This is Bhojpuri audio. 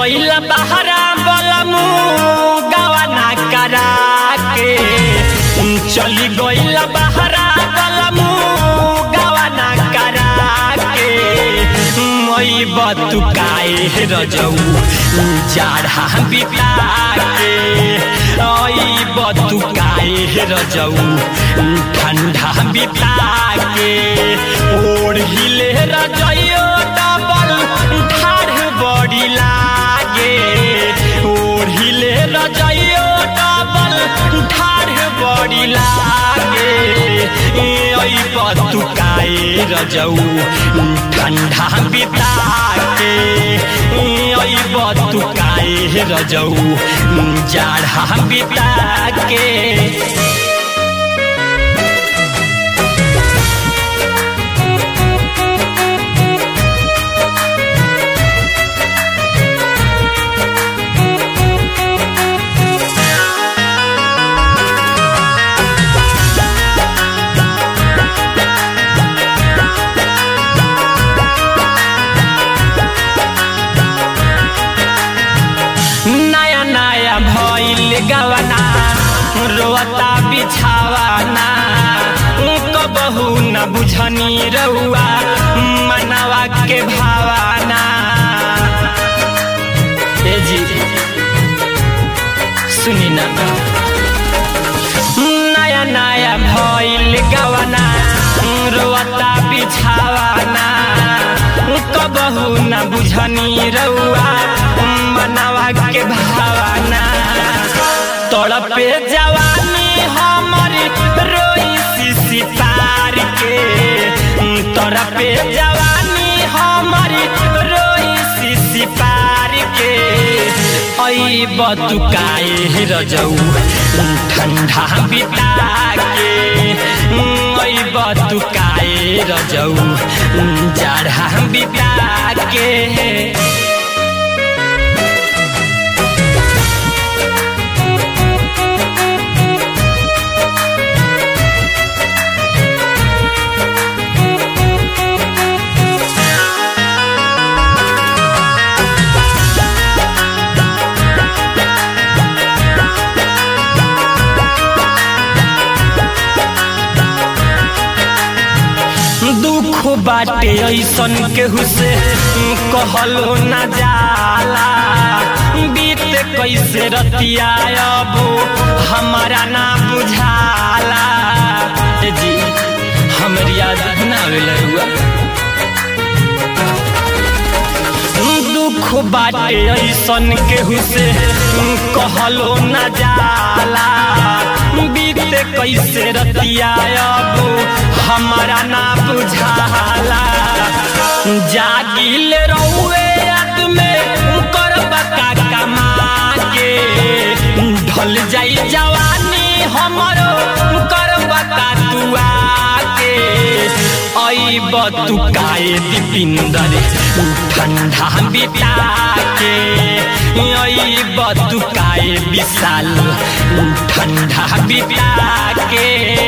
गइल बहरा बलमू गवाना करा के चली गइल बहरा बलमू गवाना करा के मई बतुकाए रजऊ जाड़ा बिता के आई बतुकाए रजऊ ठंडा बिता के ओढ़ हिले रजइयो डबल ठाढ़ बड़ी लागे ओढ़ हिले रजइयो डबल ठाढ़ बड़ी लागे आई बतुकाए रजऊ ठंडा बिता के आई बतुकाए रजऊ जाड़ा बिता के नया नया भइल गवना रोता बिछावाना कबहू न बुझनी रउआ मनवा के भावाना ए जी सुनी ना नया नया भइल गवना रोता बिछावाना कबहू न बुझनी रउआ मनवा के भावना तड़पे जवानी हमर रोई सिसी तार के तड़पे जवानी हमर रोई सिसी पार के ऐ बतुकाए रजऊ ठंडा बिता के ऐ बतुकाए रजऊ जाड़ा बिता के दुख बाटे ऐसन केहू से कहलो न जाला बीत कैसे रतिया अब हमारा ना बुझाला ए जी हमर याद ना आवेला हुआ दुख बाटे ऐसन केहू से कहलो न जाला बीत कैसे रतिया अब हमारा ना बुझाला जागिल रहुए याद में कर बका कमा के ढल जाई जवानी हमरो कर बका तुआ के आई बतुकाए दीपिंदर ठंडा बिता के आई बतुकाए विशाल ठंडा बिता के